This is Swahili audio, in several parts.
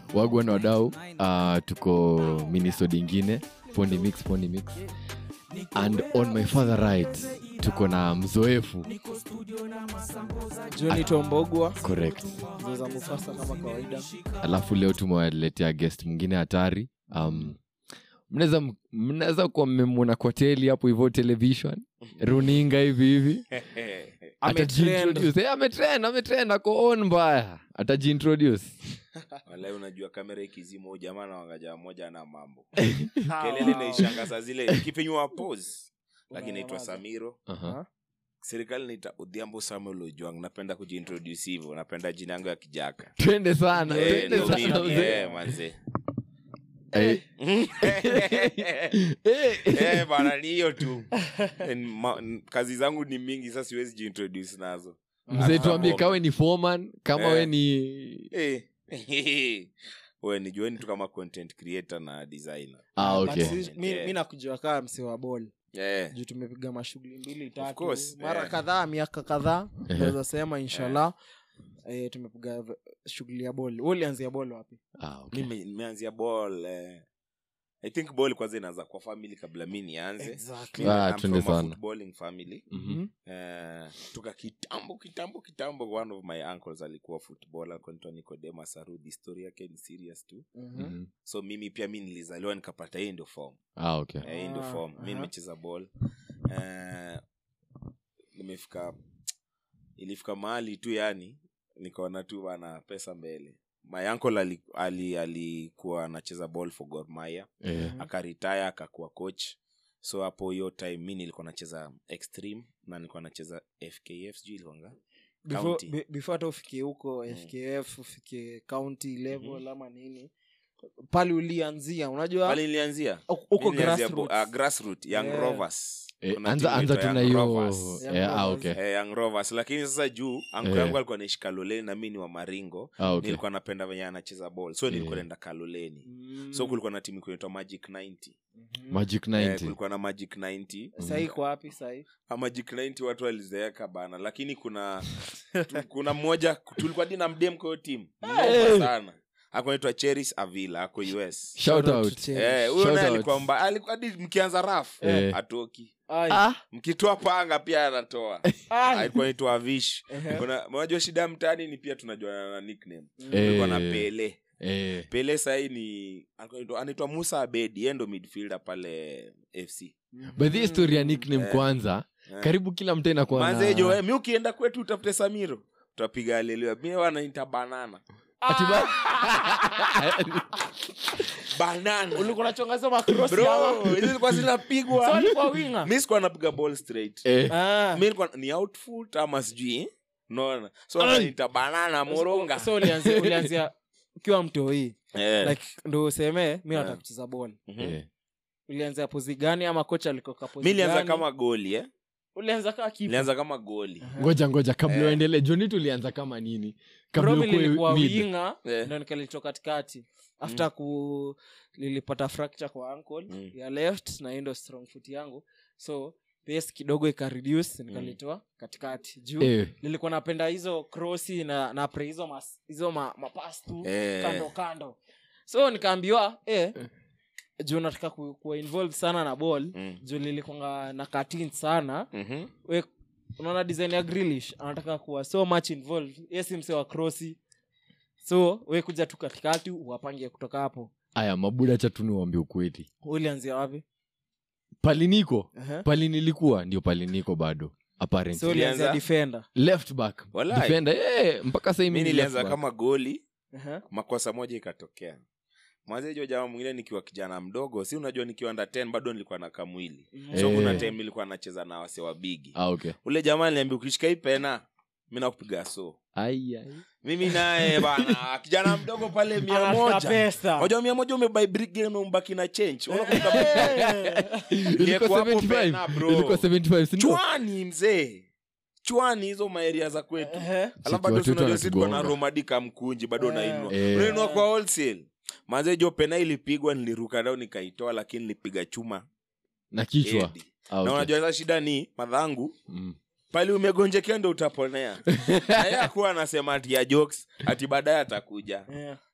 wagwan wadau uh, tuko minisode ingine pondi mix pondi mix and on my father right tuko na mzoefu joni tombogwa correct zoza mufasa kama kawaida alafu leo tumewaletea guest mwingine hatari um, mnaweza mnaweza kuwa mmemwona kwa teli hapo hivyo television runinga hivi hivi Atajiintroduce. Eh, ametrend ametrend ako on mbaya atajiintroduce walai unajua kamera ikizima huyu jamaa na wangaja moja na mambo kelele naishanga saa zile ikipinywa pose lakini naitwa Unanyamaza. samiro Aha. serikali naita udhiambo samuel ojwang napenda kujiintroduce hivyo napenda jina yangu ya kijaka twende sana Eh, twende ndio sana mimi, mzee. eh, manze Eh, eh. Eh, bana ni hiyo tu En- ma- n- kazi zangu ni mingi sasa siwezi jiintroduce nazo mzee tuambie kawe ni foreman kama Eh. we ni Eh. we nijueni tu kama content creator na designer ah, But okay. si- mi- Yeah. mi nakujua kaa mse wa bol yeah. juu tumepiga mashughuli mbili tatu course, mara yeah. kadhaa miaka kadhaa Ehe. naweza sema inshallah eh, tumepiga v- shughuli ya bol Wewe ulianzia bol wapi Ah, okay. mimi nimeanzia ball eh. i think ball kwanza inaanza kwa family kabla mi nianze Exactly. Mimi, Ah, I'm twende from a sana. footballing family Mhm. Eh, toka kitambo kitambo kitambo one of my uncles alikuwa footballer alikuwa anaitwa nicodemus arudi story yake ni serious tu Mhm. Mhm. so mimi pia mi nilizaliwa nikapata hii ndio form Ah, okay. Eh, hii ndio Ah, form mi aha. nimecheza ball Eh, nimefika ilifika mahali tu yani nikaona tu bana pesa mbele my uncle ali- ali- alikuwa anacheza ball for Gor Mahia Eh, akaritaya akakuwa coach so hapo hiyo time mi nilikuwa nacheza extreme na nilikuwa nacheza fkf sijui ilikuanga Before- County. be- before hata ufike huko fkf ufike county level ama nini pale ulianzia unajua pale nilianzia huko Mi nilianzia bo- grassroots. ah, grassroot, young Yeah. rovers eh, Kuna anza timu anza inaitwa tuna Young hiyo Rovers. Young eh, ah, Rovers. okay. Eh, young rovers lakini sasa juu anko Eh. yangu alikuwa anaishi kaloleni na mi ni wa maringo Ah, okay. nilikuwa napenda venye anacheza ball so nilikuwa Yeah. naenda kaloleni Mm. so kulikuwa na timu kunaitwa magic 90 Mhm. magic eh, 90 kulikuwa na magic 90 sahii kwa wapi sahii Ah, magic 90 watu walizeeka bana lakini kuna tu, kuna mmoja tulikuwa di na mdem kwa hiyo timu Mnoma sana akunaitwa cheris avila ako us shout out Eh, huyo Shout naye out. alikuwa mba alikuwa hadi mkianza raf Eh. atoki Ai. ah mkitoa panga pia anatoa Ai. alikuwa naitwa vish Ehe. Kuna- unajua shida ya mtaani ni pia tunajuana na nickname Eh. tulikuwa na pele eh pele sahii ni alikuwa anaitwa- anaitwa musa abedi yeye ndo midfielder pale fc by the story ya nickname Eh. kwanza Eh. karibu kila mtu inakuwa na- manzejo eh, mi ukienda kwetu utafute samiro utapiga alelewa mi wanaita banana Ati ba- banana ulikuwa nachongaza makrosi bro hizi zilikuwa zinapigwa alikuwa winga mi sikuwa napiga ball straight eh, Ah. mi nilikuwa ni outfoot ama sijui naona so Ai. wanaita banana moronga so ulianzia ulianzia ukiwa mtoi Eh. like ndo usemee mi nataka Yeah. kucheza bol Mhm. eh. ulianzia pozi gani ama kocha alikoka pozi mi nilianza gani? kama goli eh? ulianza kaa kipa nilianza kama goli ngoja ngoja kabla Eh. uendelee joni tulianza kama nini kabla Bro, mi ukuwe nilikuwa mid. winga Eh. ndo nikalitoka katikati after ku nilipata fracture kwa ankle Mm. ya left na hiyo ndo strong foot yangu so pace kidogo ikareduce nikalitoa katikati juu Eh, nilikuwa napenda hizo krosi na na pre hizo mas, hizo ma, mapas tu Eh. kando kando so nikaambiwa eh, juu nataka ku, kuwa involved sana na ball Mm. juu nilikwanga na katin sana Mhm. we unaona design ya grilish anataka kuwa so much involved yesi mse wa krosi so we kuja tu katikati uwapange kutoka hapo aya mabuda chatuni wambia ukweli ulianzia wapi paliniko uh-huh. pali nilikuwa ndio paliniko bado apparently. so ulianzia Ulianza? defender left back Walai. defender eh, mpaka sahii mi mimi ni nilianza left back. kama goli uh-huh. makosa moja ikatokea mwanzejo jamaa mwingine nikiwa kijana mdogo si unajua nikiwa nda 10 bado nilikuwa na kamwili so Eh. kuna time nilikuwa nacheza na wase wa bigi ah, okay. ule jamaa niambia ukishika hii pena mi nakupiga so ai, ai. mimi naye bana kijana mdogo pale mia Anataka moja pesa moja mia moja umebai brigade na umbaki na change Unakumbuka ilikuwa Ilikuwa hapo 75 pena, bro. ilikuwa 75 si ndio? chwani mzee chwani hizo maeria za kwetu Ehe. alafu bado watoto tunajua si tuko na wanatugonga. romadika mkunji bado Eh. unainua Eh. unainua kwa wholesale manze jo pena ilipigwa niliruka dao nikaitoa lakini nilipiga chuma na kichwa Edi. ah, na okay. unajua sasa shida ni madhangu mm. pale umegonjekea ndo utaponea naye akuwa anasema ati ya jokes ati baadaye atakuja Yeah.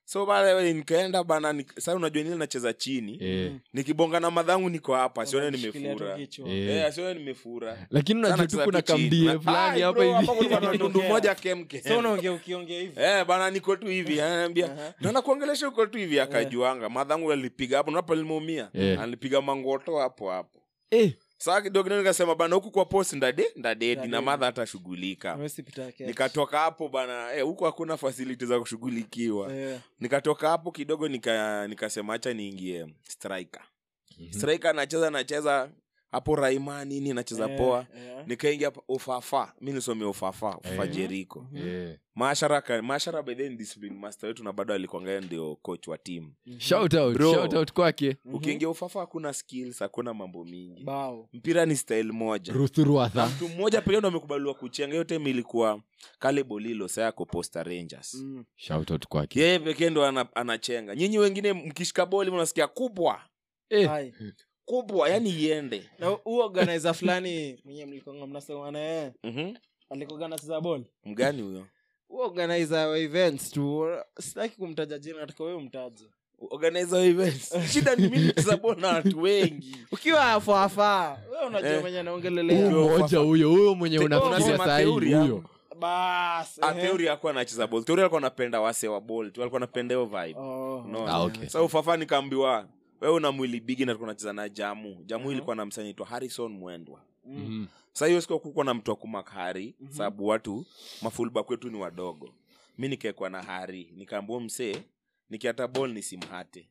so pale nikaenda bana nik- sasa unajua nile nacheza chini Eh. nikibonga na madhangu niko hapa sione Unajishikilia tu nimefura kichwa. Eh. Eh, asione nimefura lakini Sana unajua tu nacheza kuna tu chini. kamdie Na- fulani Ai, hapa bro, hapa hivi kulikuwa na tundu Ongea. moja kemke so unaongea ukiongea hivi Eh, bana niko tu hivi ananiambia Aha. na nakuongelesha uko tu hivi akajuanga madhangu alipiga hapo napo limeumia Eh. alipiga mangoto hapo hapo Eh, saa kidogo kidogo nikasema bana huku kwa post ndade ndadedi na Ndadedi. madha hatashughulika Huwezi pita catch. nikatoka hapo bana eh, huku hakuna fasiliti za kushughulikiwa Eh, nikatoka hapo kidogo nika nikasema hacha niingie striker striker anacheza nacheza hapo raima nini nacheza eh, poa eh. nikaingia hapa ufafa mi nisome ufafa ufafa Eh. jeriko eh. maashara ka- maashara by then discipline master wetu na bado alikuangalia ndio coach wa team shout out Bro. shout out kwake Mhm. ukiingia ufafa hakuna skills hakuna mambo mingi bao mpira ni style moja na ruthurwatha mtu mmoja pekee ndo amekubaliwa kuchenga hiyo time ilikuwa kale bolilo saa yako posta rangers Mm. shout out kwake yeye pekee ndo ana, anachenga nyinyi wengine mkishika boli mnasikia kubwa Eh, Hai. kubwa yani iende na huu organizer fulani mwenye mlikonga mnasema na yeye mm-hmm. alikoga nacheza ball mgani huyo huu organizer wa events tu sitaki kumtaja jina nataka wewe umtaje organizer wa events shida ni mimi kucheza boli na watu wengi ukiwa afaafaa we unajua Eh. mwenye huyu anaongelelea Bro, mmoja fafa- huyo huyo mwenye Te- unafikiria unasema sahii theory huyo hapo. bas Ah, ehe. theory hakuwa anacheza ball theory alikuwa anapenda wase wa ball tu alikuwa anapenda hiyo vibe Oh, Unaona? Ah, okay. sa ufafa nikaambiwa wewe una mwili bigi na tulikuwa nacheza na jamu jamu ilikuwa na msanii aitwa harrison mwendwa Mm. Mhm. sa hiyo siku kukuwa na mtu wa kumakari Mhm. sababu watu mafulba kwetu ni wadogo mi nikaekwa na hari nikaambua msee nikiata bol nisimhate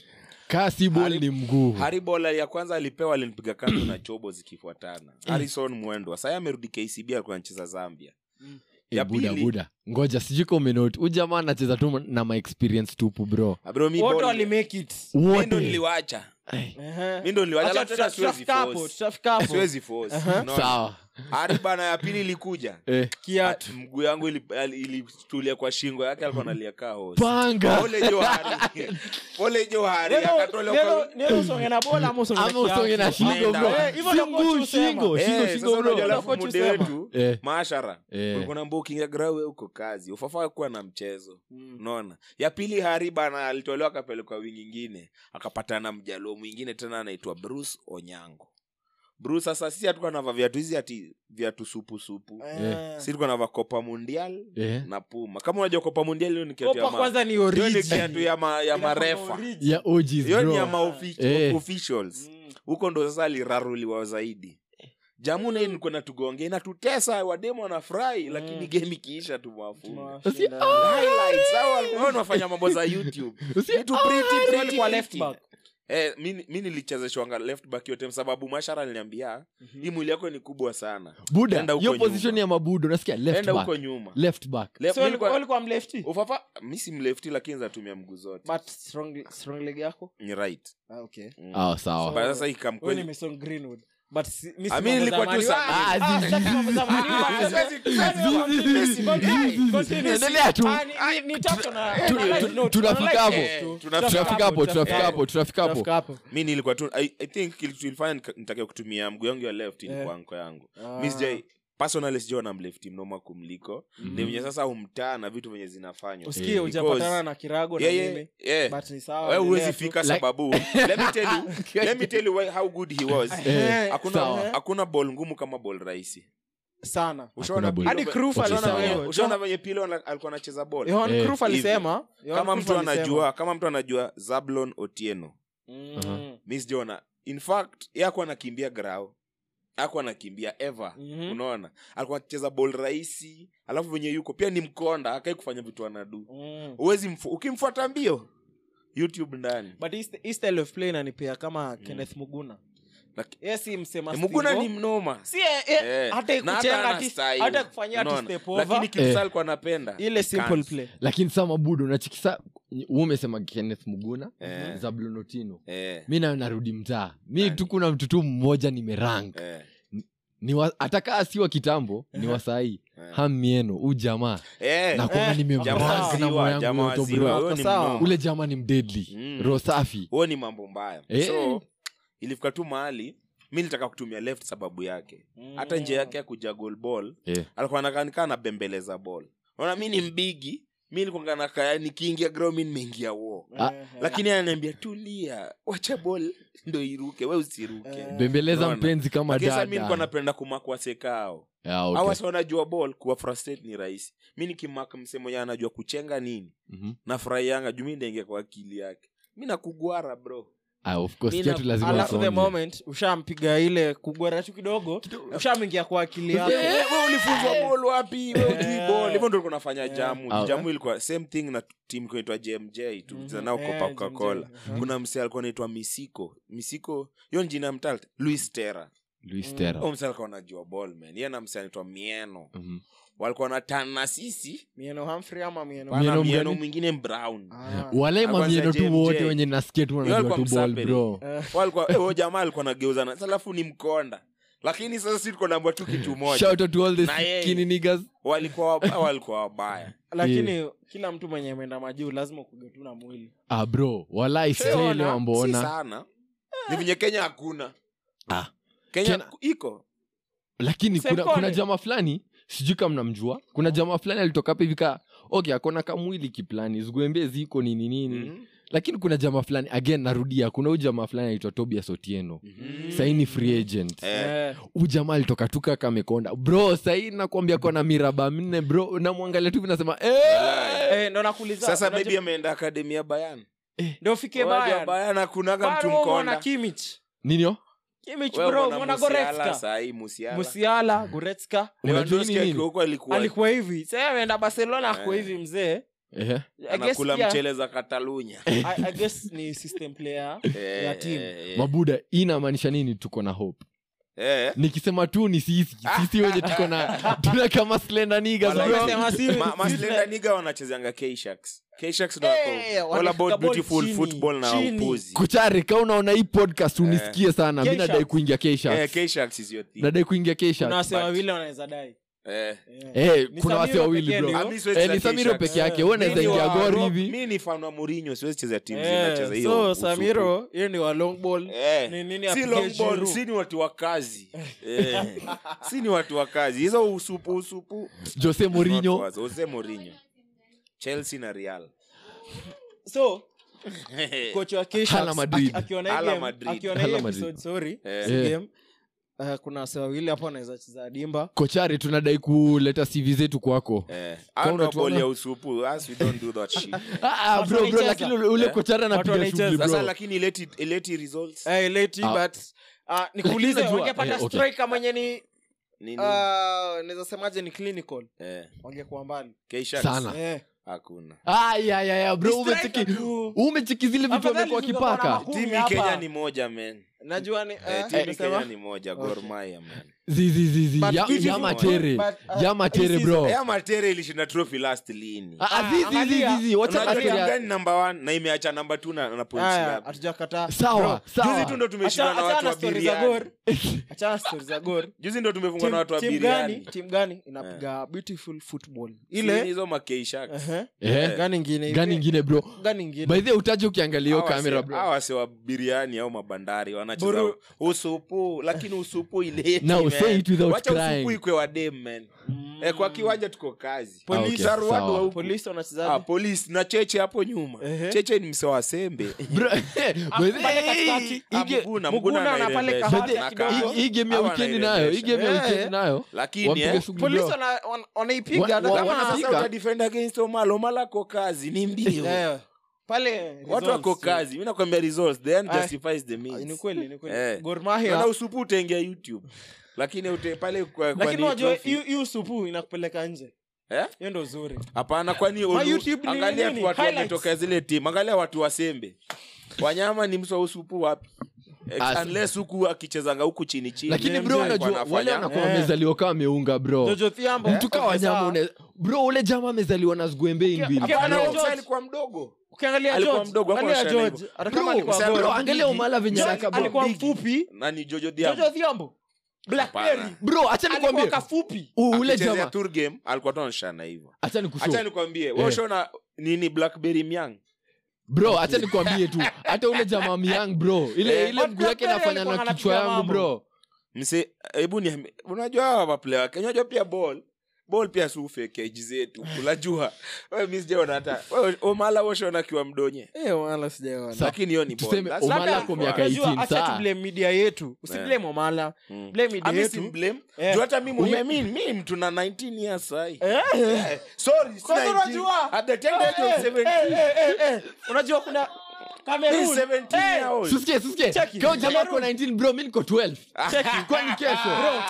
kaa si bol Hari- ni mguu hari bola ya kwanza alipewa alinipiga kando na chobo zikifuatana harrison mwendwa sai amerudi kcb alikuwa anacheza zambia Eh, ya buda pili- buda ngoja sijui ka umenoti huu jamaa anacheza tu na maexperience tupu bro abro mi wote ball- walimake it mi ndo wote niliwacha Ai, Ehe. mi ndo niliwacha Acha alafu tena tuta- siwezi tutafika hapo, force. tutafika hapo. siwezi force Aha. Unaona? sawa hari bana ya pili ilikuja eh, Kiatu. mguu yangu ili- ali- ilitulia kwa shingo yake alikuwa analia kaa hosi. panga pole johari pole johari Neno- akatolewa neno- kwa- neno usonge na bola ama usonge na ama usonge na kiatu. shingo Nenda. bro Eh, hivyo ndio Si coach mguu, husema. shingo Eh, shingo sasa shingo unajua bro alafu Coach muda husema. wetu Eh, maashara eh. ulikuwa naambia ukiingia grawe uko kazi ufafaa kuwa na mchezo Mm. unaona ya pili hari bana alitolewa akapelekwa wingi ingine akapatana na mjaluo mwingine tena anaitwa bruce onyango bruce sasa sisi hatukuwa nava viatu hizi ati viatu supu supu Eh. si tulikuwa nava copa mundial Eh. na puma kama unajua copa mundial hiyo ni kiatu ya Kopa ma- kwanza ni hiyo ni origi. kiatu ya ma- ya Inakuwa marefa origi. ya OGs hiyo ni ya bro maoffi- Eh. officials Mm. huko ndo sasa aliraruliwa zaidi jamuna hii nilikuwa natugonge inatutesa wademo wanafurahi lakini game ikiisha tumewafunga Tunawashinda. Highlights, hao walikuwa wanafanya mambo za youtube Usi- Vitu pretty, So pretty, alikuwa left pretty. back. Eh, mi mi nilichezeshwanga left back yote sababu mashara aliniambia hii mwili yako ni kubwa sana buda Enda huko hiyo nyuma. position ya mabudo nasikia left enda back huko nyuma left back Left- So mi alikuwa- nilikuwa- alikuwa mlefty? ufafa mi si mlefti lakini zatumia mguu zote But strong- strong leg yako ni right Ah, okay. Mm. ah sawa But sasa Wewe ikamkweli ni Mason Greenwood. But si- mi si Ah, mi mambo nilikuwa za tu Man U. sa- Ah, Ah, ah, zizi, sitaki mambo za Man U. Ah, Siwezi- continue, zizi, continue, zizi, continue. endelea tu. Ah, ni- ni- ni tatu na- tu- na- tu- no, tunafika tuna hapo. like tu. Tunafika tunafika hapo tunafika Eh. hapo tunafika hapo Tunafika hapo. mi nilikuwa tu i, I think kilifanya nitake kutumia mguu yangu ya left ilikuwa Eh. anko yangu Ah. mi sijai personally sijua na mlefti mnoma kumliko Mhm. ni venye sasa umtaa na vitu venye zinafanywa usikie Eh, hujapatana na kirago na Yeah, yeah, mimi yeah. but ni sawa Wewe huwezi endelea tu. fika Like- sababu let me tell you, let me tell you why, how good he was Eh, hakuna sawa. hakuna ball ngumu kama ball rahisi sana Ushaona ball. Pilo- hadi Cruyff Okay, alisema sawa. hivyo. ushaona venye pilo ana- alikuwa anacheza ball Johan Eh, Cruyff alisema Johan kama Cruyff mtu alisema. anajua kama mtu anajua zablon otieno Mm. Aha. mi sijaona in fact ye akuwa anakimbia grao aku anakimbia ever Mhm. unaona alikuwa anacheza ball rahisi alafu venye yuko pia ni mkonda akai kufanya vitu anadu Mm. uwezi mfu, ukimfuata mbio youtube ndani but hii st- hii style of play inanipea kama kenneth muguna Laki- Yeye si msema Eh, muguna Steve-O. ni mnoma si eh, eh, Eh, hata na ikuchenga hana ati- style. hata kufanyia ati Unaona? step over. lakini Eh. kipsa alikuwa anapenda ile simple Can't. play lakini saa mabudo nachikisa hu umesema kenneth muguna Eh. zablonotino Eh, mi nayo narudi mtaa mi Eh. tu kuna mtu tu mmoja nimerank eh, ni wa- atakaa si wa kitambo ni wa sahii eh. hamieno huu jamaa Eh, nakwanga Eh, jamaa nimemrank na waziwa, moyo jamaa yangu yote waziwa, bro huyo ni Sawa. mnoma. ule jamaa ni mdedli Mm. roho safi huo ni mambo mbaya Eh. so ilifika tu mahali mi nilitaka kutumia left sababu yake hata njia yake ya kuja goal ball Eh. alikuwa anakanikaa anabembeleza ball naona mi ni mbigi mi nilikuwanga nakaa nikiingia ground mi nimeingia wo Ah. Eh, eh. lakini ananiambia tulia wacha bol ndo iruke we usiruke Eh. bembeleza Unaona? mpenzi kama Lakini sasa mi nilikuwa dada napenda kumakwa sekao Ah, au okay. wasi wanajua ball kuwa frustrate ni rahisi mi nikimaka msemo ya anajua kuchenga nini Mhm. nafurahianga juu mi ndaingia kwa akili yake mi nakugwara bro Ah, of course, Nina- kiatu lazima alafu the usonge. moment ushampiga ile kugwara tu kidogo ushamwingia kwa akili yako Eh, we ulifunzwa ball wapi we ujui Eh. ball hivyo ndo ulikuwa nafanya Eh. jamu Ah. jamu ilikuwa same thing na timu kunaitwa jmj tulicheza nao Eh, coca coca cola JMJ. Mhm. kuna mse alikuwa naitwa misiko misiko hiyo ni jina ya mtalta louis tera Luis Terra. huyo mse alikuwa anajua ball man yeye na mse anaitwa mieno Mhm. walikuwa natana na sisi mieno Humphrey ama mieno pana Mieno mieno mgani? mwingine brown Ah. walai Kwanza mamieno tu JMJ. wote wenye nasikia tu wanajua alikuwa tu ball msaperi. bro Eh, walikuwa eh, huyo jamaa alikuwa nageuza na alafu ni mkonda lakini sasa si tuko naambia tu kitu moja shout out to all the Na yeye. skinny niggas walikuwa wabaya walikuwa wabaya lakini kila mtu mwenye ameenda majuu lazima ukuge tu na mwili ah bro walai Sheona, sile si wambona sana ni venye kenya hakuna Ah. kenya Kenya- iko lakini kuna, Semkone. kuna jama fulani sijui kama mnamjua kuna jama fulani alitoka hapa hivi ka okay akona kamwili kiplani ziguembe ziko nini nini Mhm. lakini kuna jama fulani again narudia kuna huyu jamaa fulani anaitwa tobias otieno Mhm. saini free agent Eh, Eh, huyu jamaa alitoka tuka kamekonda bro sahii nakwambia kona miraba minne bro namwangalia tu vinasema eh! eh, ndo nakuuliza sasa unajua- maybe ameenda akademi ya bayan ndo ufike Unajua Bayern. bayan akunaga mtu Bado wewe umeona mkonda Kimmich ninio Kimmich Wewe bro umeona umeona Musiala Goretzka sahii musiala Musiala Goretzka Unajua Lewandowski nini nini? akiwa huko alikuwa alikuwa hivi sasa ameenda Barcelona ako Eh. hivi mzee Ehe. I guess anakula pia- mchele za katalunya I, I guess ni system player Eh, ya team. eh, eh. mabuda hii inamaanisha nini tuko na hope Eh. nikisema tu ni sisi sisi wenye tuko na tuna kama slender niggas Wala- bro Umesema si- Ma- si- maslenda niga wanachezanga K-Sharks. K-Sharks ndo Eh, wako all wanafika about ball beautiful chini, football na chini. upuzi kuchare ka unaona hii podcast unisikie sana mi K-Sharks. nadai kuingia Eh, kesha K-Sharks is your team. nadai kuingia kuna kesha wase but- wawili wanaweza dai Eh. Eh. Eh, Ni kuna wase Samiro wawili pekee bro ndio. Ah, mi siwezi Eh, cheza ni samiro K-Sharks. peke yake Eh. we Mi naweza ni ingia wa- gor Rob- hivi mi ni fan wa Mourinho, siwezi cheza timu Eh, zinacheza hiyo so usupu. samiro hiyo ni wa long ball Eh, Ni nini si apige long ball, Giroud? si ni watu wa kazi Eh, si ni watu wa kazi hizo usupu usupu jose morinho Not was. Jose Mourinho chelsea na real so coach wa K-Sharks Hala Madrid. aki- akiona hii Hala game- Madrid. akiona hii Hala Madrid. episode, sorry, Eh. si Eh. game, uh, kuna wase wawili hapo wanaweza cheza dimba kochare tunadai kuleta cv zetu kwako Eh, Kama hao ndo unatuona- ball ya usupu us we don't do that shit Ah, Watu bro bro wanaicheza. lakini ule- ule Eh. kochare Watu anapiga wanaicheza. shughuli sasa bro lakini ileti ileti results Eh, late, Ah. but, uh, nikuulize unajua- wangepata eh, okay. striker mwenye ni nini uh, naweza semaje ni clinical eh wangekuwa mbali K-Sharks? Sana. Eh. hakuna Ah, ya, ya, ya, bro Ni umecheki striker tu. umecheki zile vitu Afadhali amekuwa tungekuwa na kipaka Kumi timu hapa. kenya ni moja man najua ni eh, eh, timu unasema? kenya ni moja Gor Okay. Mahia man zizizizi But ya, beautiful ya matere but, uh, ya matere hii bro ya matere ilishinda trophy last lini Ah, ah, Ah, zizi, angalia. zizi, zizi, wacha Unajua matere timu ya- gani number one na imeacha namba two na, na points Haya, ngapi? hatujakataa sawa juzi sawa tu ndo tumeshindwa Acha- na watu achana wa stori za Gor. biriani achana stori za gor juzi ndo tumefungwa na Team- watu wa team gani biriani team gani inapiga beautiful football ile ile hizo makeishaks Ehe. Eh, gani ingine gani ile- ingine bro gani ingine by the way, utaje ukiangalia hiyo kamera bro awase wa biriani au mabandari wanacheza Buru- usupu lakini usupu ileti, Now man. say it without Wacha usupu crying. ikwe wa dem man Mm. eh, kwa kiwanja tuko kazi Ah, okay. Polisi, Arwadu Sawa. wa huku. polisi Ah, wanachezaji polisi na cheche hapo nyuma Ehe. cheche ni mse wa sembe Bro, by the way, pale katikati. hii Ah, ge- Muguna, Muguna Muguna na pale anairembesha. kahati Na kidogo. kaha- hii- hii game ya hawa wikendi nayo hii game ya Eh. wikendi nayo lakini wapiga eh, shughuli polisi bro. wana- wana- wanaipiga Wa- hata wa- kama- kama wanapiga. sasa utadefend against omalo omalo ako kazi ni mbio Eh, pale watu results. wako kazi mi nakwambia results the end Ah. justifies the Ah, ni means kweli ni kweli Eh. Gor na Mahia usupu utaingia youtube lakini ute pale kwa, kwa lakini ni unajua trophy. hiyo- hiyo supu inakupeleka nje Eh? hiyo ndo uzuri hapana kwani Ma ulu- YouTube ni angalia nini? tu watu Highlights. wametoka zile timu angalia watu wasembe wanyama ni mswa usupu wapi Ex- As- unless huku akichezanga huku chini chini lakini JMJ bro alikuwa unajua anafanya. wale wanakuwa Eh. wamezaliwa kama ameunga bro jojo thiambo mtu kaa wanyama une- bro ule jama amezaliwa na zguembe Ukia- mbili ukia- Hapana, George. huyo msee alikuwa mdogo ukiangalia Alikuwa George, mdogo, hakuwa angalia anashana George, hivyo. hata kama Bro, alikuwa sasa Gor. bro, angalia umala venye George anaka bro. alikuwa Big. mfupi nani jojo jojo Diambo thiambo blackberry Hapana. bro acha alikuwa nikwambie kafupi u- ule Akichezea jama tour game alikuwa tu anashana hivyo acha nikushow hacha nikwambie Eh. wewe ushaona nini blackberry myang bro acha nikwambie tu hata ule jamaa myang bro ile Eh. ile But mguu yake Blackberry nafanya alikuwa na anapiga kichwa yangu mambo. bro mse hebu ni unajua hawa maplayer wa Kenya unajua pia ball bol pia sufe keji zetu unajua wewe mi sijaona hata wewe omala woshona akiwa mdonye Eh, wala sijaona. Sa- lakini hiyo ni ball. tuseme That's Omala not kwa fun. miaka Unajua, 18 acha saa. tublame media yetu usiblame omala Mm. blame media Ami yetu simblame. Eh. Juu hata mi mwenyewe Ume- mi mi mtu na 19 years sahi Eh. Eh, sorry, si Kwanza 19. unajua- At the tender age of Eh, eh, 17. eh, eh, eh. unajua kuna Mi Cameroon. 17 Eh, year old. Susikie, susikie. Cheki. Kama jamaa Cameroon. ako 19 bro mi niko 12 cheki. kwani kesho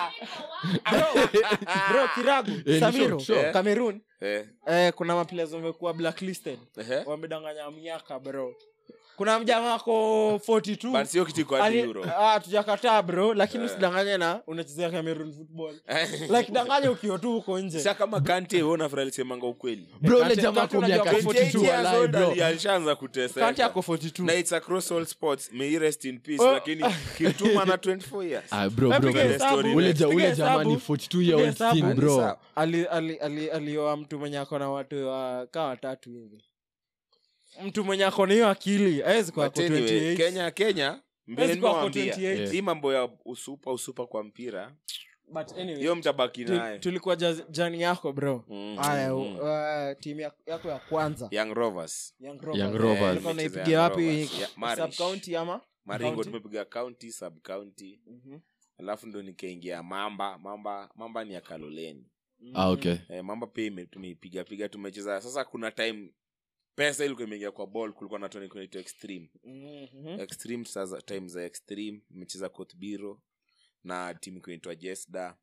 Bro, bro, kiragu ni samiro sure, sure. cameroon Eh, eh, kuna maplayers wamekuwa blacklisted ehe. wamedanganya miaka bro kuna mjamaa ako 42 But sio kitu kwa Ali- euro. ah, tujakataa bro lakini usidanganye na unachezea cameroon football like danganye ukiwa tu huko nje Sasa kama kante wewe unafurahi alisemanga ukweli bro ule Kante- jamaa Kante ako unajua miaka ako 28 42 years walai old bro ali- alishaanza kuteseka. kante ako 42 na it's across all sports may he rest in peace Oh. lakini kimtuma na 24 years Ah, bro, Wewe bro, piga bro. hesabu, ule ja- piga ule jamaa hesabu, ni 42 year old piga hesabu. still, Ni bro sawa. ali, ali, ali, alioa mtu mwenye ako na watu wa kaa watatu hivi mtu mwenye ako na hiyo akili awezi kwa But anyway, kenya kenya mbele Hawezi kuwa ako nimewambia 28. hii mambo ya usupa usupa kwa mpira But anyway, hiyo mtabaki tu- naye tulikuwa jaz- jani yako bro Mm, haya mm. uh, timu ya- yako ya kwanza young rovers Young Young Rovers. Rovers. Ulikuwa Nimecheza unaipigia Young wapi Rovers. Ya- Marish. Sub-county ama maringo County? tumepiga county sub county Mhm. alafu ndo nikaingia mamba mamba mamba ni ya kaloleni ah, okay eh, mamba pia ime- tumeipiga piga tumecheza sasa kuna time pesa ilikuwa imeingia kwa ball kulikuwa na toni kunaitwa extreme Mhm. extreme sasa time za extreme imecheza kotbiro na timu kunaitwa jesda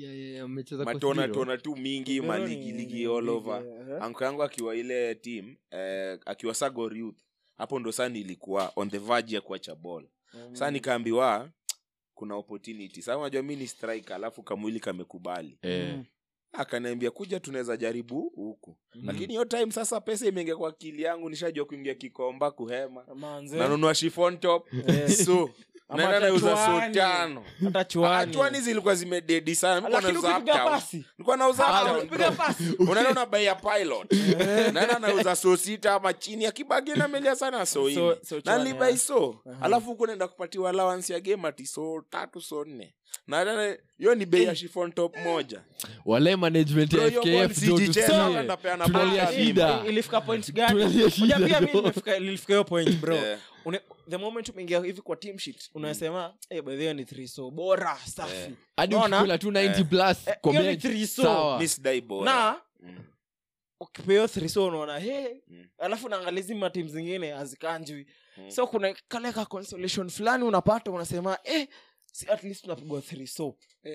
matona tona tu mingi Kotbiro maligi ni- ligi ni all ligi, over eh. anko yangu akiwa ile team eh, akiwa sagor youth hapo ndo saa nilikuwa on the verge ya kuacha ball Mhm. saa nikaambiwa kuna opportunity saa unajua mi ni striker alafu kamwili kamekubali Eh, akaniambia kuja tunaweza jaribu huku Mm. lakini hiyo time sasa pesa imeingia kwa akili yangu nishajua kuingia kikomba kuhema Manze. nanunua chiffon top Eh. so Ama naenda hata nauza so chwani. tano hata Ah, chwani chwani zilikuwa zimededi sana Nilikuwa lakini nauza ukipiga uptown. pasi Nilikuwa nauza Ah, uptown, ukipiga bro. pasi unaenda unabai ya pilot naenda nauza so sita ama chini akibagi namelia sana so So- ini so na chwani, nilibai ah. so Aha. alafu huku naenda kupatiwa allowance ya game ati so tatu so nne na tena hiyo ni bei ya chiffon top moja wale management ya Bro, hiyo ball fkf jo sijicheza, tusikie. wanapeana tunalia ball shida I- ilifika point gani Tunalia shida, Unajua pia mi bro. nimefika- nilifika hiyo point bro Eh. Une, the moment umeingia hivi kwa team sheet unasema hey, by the way ni three so bora safi hadi Unaona? ukikula tu 90 plus Eh, kwa hiyo ni bench, three so. sawa. mi sidai bora na Mm. ukipeo three so unaona hey Mm. alafu naangalia hizi matimu zingine hazikanjwi Mm. so kuna kale ka consolation fulani unapata unasema eh, si at least unapigwa three so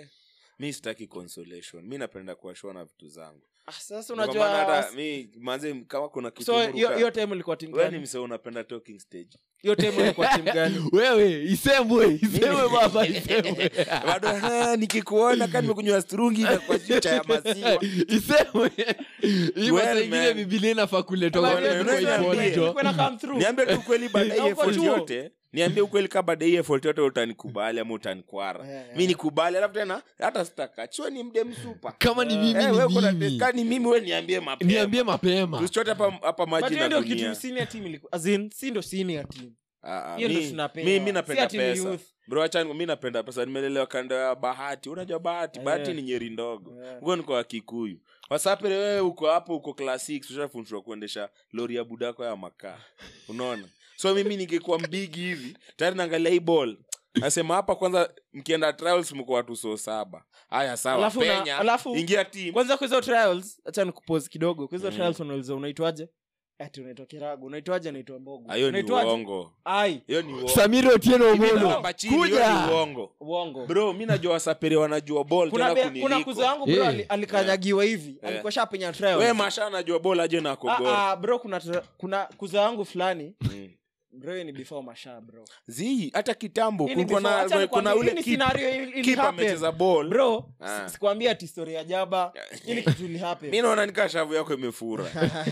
mi sitaki consolation mi napenda kuwashua na vitu zangu ah, sasa Ndio kwa maana unajua hata mi manze kama kuna kitu so hiyo huruka- hiyo time ilikuwa timu wewe ni gani msee unapenda talking stage hiyo time ilikuwa timu gani wewe isemwe isemwe baba isemwe bado "Ah, nikikuona kama nimekunywa strungi na kwa chucha ya maziwa isemwe hii Well, masaa ingine man. bibilia inafaa kuletwa Well, kwa man, kwa unaweza ipod, niambie. jo. Ilikuwa ina come through. niambie tu kweli baada ya Na hii uko effort chuo. yote niambie ukweli kaa baada ya hii effort yote utanikubali ama utanikwara Yeah, yeah. mi nikubali alafu tena hata sitaka chue ni mde msupa kama ni mimi Eh, wewe ni kuna- mimi ka ni mimi we niambie mapema niambie mapema tusichote hapa hapa But maji hiyo na ndio dunia kitu senior team ilikuwa as in si ndo senior team Ah, ah, hiyo ndo mi- tunapewa. mi- mi Si napenda ati ni pesa youth. bro achani mi napenda pesa nimelelewa kando ya bahati unajua bahati Eh. bahati ni nyeri ndogo Eh. huko niko wa kikuyu wasapere wewe uko hapo uko class six ushafundishwa kuendesha lori ya budako ya makaa unaona so mimi ningekuwa mbigi hivi tayari naangalia hii ball nasema hapa kwanza mkienda trials mko watu so saba haya sawa Alafu na- penya alafu- ingia team kwanza kwa hizo trials hacha nikupose kidogo kwa hizo Mm. trials unauliza unaitwaje ati unaitwa kiragu unaitwaje naitwa mbogo Ah, hiyo ni Unaitwaje? uongo ai hiyo ni uongo samiri otieno Mimi omolo naomba chini, hiyo ni kuja uongo uongo bro mi najua wasapere wanajua ball kuna, tena be, kuna kuzo kuniliko yangu bro Eh. ali- alikanyagiwa hivi Eh. alikuwa shapenya trials we masha anajua ball aje na ah, kogora ah, bro kuna tra- kuna kuzo yangu fulani Mm. bro hiyo ni before masha bro zi hata kitambo Hii ni kulikuwa before- acha na nikwambie, kuna hii ule ni keep- scenario ili- ili keep happen. amecheza ball bro Ah. si- sikwambia ati story ya jaba ili kitu ili happen mi naona nikaa shavu yako imefura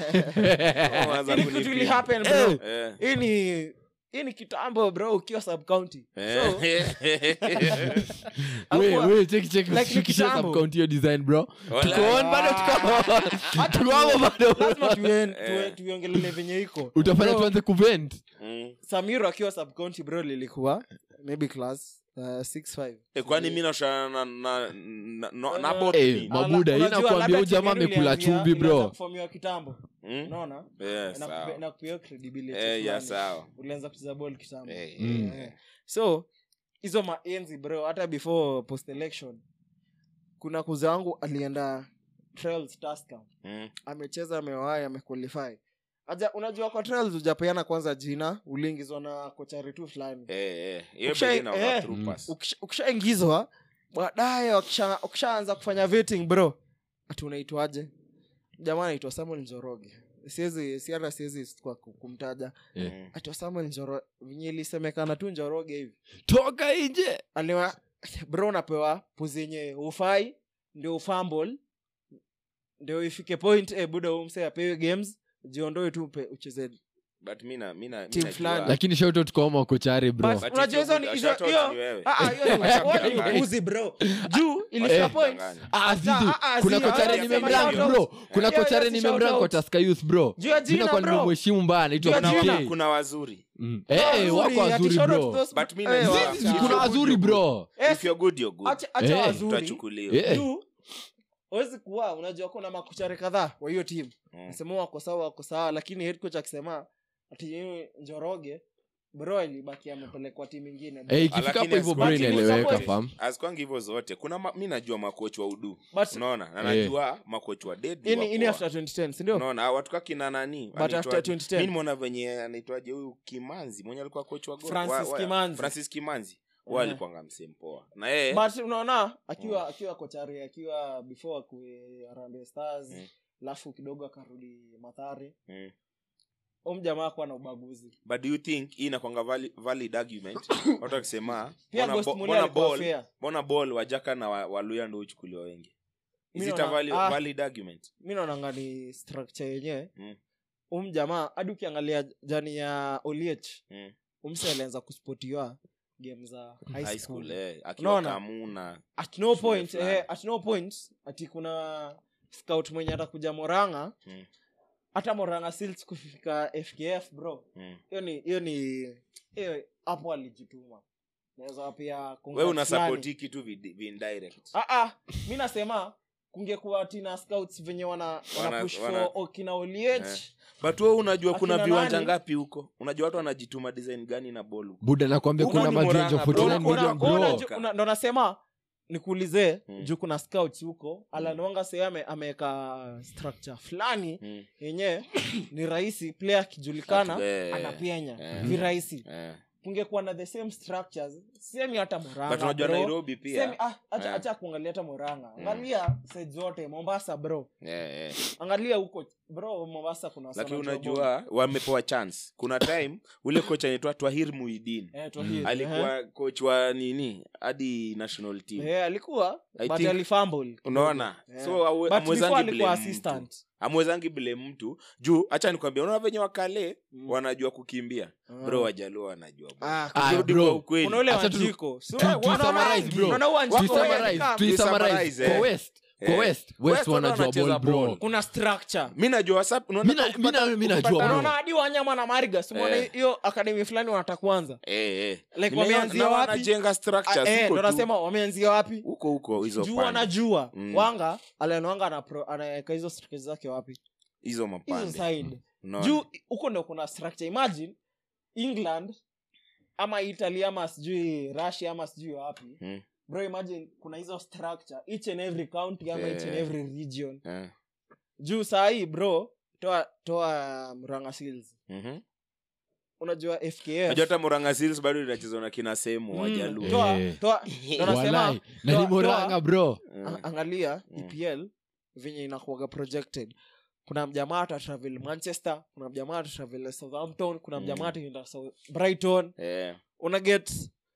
Unaanza ili kitu kunipima. ili happen bro Eh. hii ni hii ni kitambo bro ukiwa sub county so we hakuwa- we cheki cheki Like ni shukisha kitambo. subcount hiyo design bro Wala- tuko on bado tuko Hata tuko hapo bado lazima tuen- Eh. tue- tuiongelele venye iko utafanya Bro, tuanze kuvent Mm. samiro akiwa sub county bro lilikuwa maybe class uh, 6-5. Eh, kwani mi nashana na, na, na, na, na Eh, bot eh, nini? ma- Mabuda, Ala- hii unajua nakwambia labda huyu jamaa timu yenu amekula ilianzia- chumvi, bro. ilianza kuformiwa kitambo Mm? unaona Eh, Na sawa. kupe- na kupea credibility Eh, ya fulani. sawa ulianza kucheza ball kitambo Eh, Mm. eh, so hizo maenzi bro hata before post election kuna kuze wangu alienda trials Tusker. mm. amecheza amewai amequalify aja unajua kwa trials ujapeana kwanza jina uliingizwa na kochari tu fulani Eh, eh. Hiyo Ukisha- pengine ina eh. through Mm. pass. Ukisha- ukishaingizwa baadaye wakisha- ukishaanza kufanya vetting bro ati unaitwaje jamaa anaitwa samuel njoroge siwezi si hata siwezi kwa ku- kumtaja Eh. Mm. ati samuel njoroge venye ilisemekana tu njoroge hivi toka nje aliwa bro unapewa puzi yenye ufai ndio ufambol ndio ifike point eh, buda umse apewe games jiondoe tu upe- ucheze But mi na- mi na- mi Team najua- fulani. lakini shautot kwama kochari bro But- But unajua hizo hizo ni- good- hizo- shout out hiyo- ni wewe. Ah, ah, hiyo ni- Acha wote ni kudanganya. upuzi, bro juu ilifika Acha point kudanganya. Ah, zizi, ah, ah, kuna zi, kochare ah, nimemrank sema bro kuna Hiyo- kochare hiyo si nimemrank shout kwa out. Tusker youth bro Juu ya mi jina, nakuwa bro. nimemheshimu mbaya Juu ya anaitwa jina. PK. kuna wazuri Mm. Eh, wako Wazuri, ati wazuri shout out bro those- But mi eh, najua- wa- Zizi, If kuna you're wazuri good, bro Eh, If you're good, you're good. acha- acha Eh, wazuri utachukuliwa Eh. juu wezi kuwa unajua kuna makuchare kadhaa wa hiyo timu Mm. nasema wako sawa wako sawa lakini head coach akisema ati yeye njoroge bro ilibaki amepelekwa timu ingine Eh, ikifika Lakini hapo hivyo bro Lakini inaeleweka support- fam azikwangi hivyo zote kuna ma, mi najua makoch wa udu But- unaona na Eh. najua makoch wa deadly ini, wako ini wa- after 2010 sindio unaona watu kakina nani But after anaitwaje? 2010. mi nimeona venye anaitwaje huyu kimanzi mwenye alikuwa coach wa Gor- Francis wa- wa- Kimanzi. francis kimanzi Eh. wa alikuanga msempoa na yeye but unaona akiwa akiwa kochari akiwa before akue arambe stars Mm. alafu kidogo akarudi mathare mm. umjamaa akuwa na ubaguzi but do you think hii inakwanga vali, valid argument watu wakisema pia mbona Ghost bo- Mulee mbona alikuwa ball fair. mbona ball wajaka na wa- waluya ndo uchukuliwa wengi is Mi it a naona- valid, ah. valid argument mi naonanga ni structure yenyewe Mm. um jamaa hadi ukiangalia jani ya oliech mm. umse alianza kuspotiwa game za high high school, school eh, akiwa Unaona? kamuna at no Shule point fulani. eh, at no point ati kuna scout mwenye atakuja moranga Mm. hata moranga sils kufika fkf bro mm. hiyo ni hiyo ni hiyo hapo alijituma naweza pia we congrats una fulani. sapoti kitu vi- vi indirect Ah, ah, mi nasema kungekuwa tina scouts venye wana, wana, Wana- push wana- for okina oliech Eh. but we unajua kuna Akina viwanja nani? ngapi huko unajua watu wanajituma design gani na ball huko buda nakwambia Huko kuna ni majenjo Murang'a, bro. 49 Kuna- million kuna- bro kuna- una, ndo nasema nikuulize Mm. juu kuna scouts huko alanwanga se ame, ameweka structure fulani mm. yenye ni rahisi player akijulikana Eh, anapenya eh. virahisi eh. kungekuwa na the same structures semi hata but moranga unajua bro. nairobi Semi- pia ah, acha Eh. acha kuangalia hata moranga angalia side zote mombasa bro eh, eh. angalia huko bro mombasa kuna lakini sana job unajua wamepewa chance kuna time ule coach anaitwa twahir muidin Eh, Twahir, eh. alikuwa coach wa nini hadi national team Eh, alikuwa I but think- alifumble unaona Eh. so awe- But amwezangi before alikuwa blame mtu. assistant amwezangi bile mtu juu hacha nikwambia unaona venye wakale Mm. wanajua kukimbia bro wajaluo wanajua bro. Ah, Ah, Tukirudi bro. kwa ukweli. kuna ule Acha tu- wanjiko So, tu- eh, tu wana summarize, rangi. bro. Unaona Wanjiko Tu wenye summarize, kama- tu summarize. summarize, Kwa eh. west kwa Eh. west West west wanajua wanacheza ball bro ball. kuna structure mi najua sa- unaona Mi na- ukipata- mi na- mi najua, ukipata- bro. unaona hadi wanyama na mariga simona Eh. hiyo akademi fulani wanataka kuanza Eh, eh. Like Nimeona- wameanzia na wapi? wanajenga structures Ah, eh, huko ndo tu. nasema wameanzia wapi huko huko hizo juu pande. wanajua Mm. wanga alenwanga anapro- anaweka hizo structures zake wapi hizo hizo mapande side Unaona? juu huko ndo kuna structure imagine england ama italy ama sijui russia ama sijui wapi Mm. bro imagine kuna hizo structure each and every county ama each and Eh. every region Eh. juu sahii bro toa toa mranga seals Mhm. unajua Unajua fkf hata Murang'a Seals bado inachezwa na kina sehemu Mm, wajaluo toa Eh. toa ndo nasema walai na toa- ni moranga bro Mm. a- angalia Mm. epl venye inakuaga projected kuna mjamaa atatravel manchester kuna mjamaa atatravel southampton kuna Mm. mjamaa ataenda South- brighton Eh. una get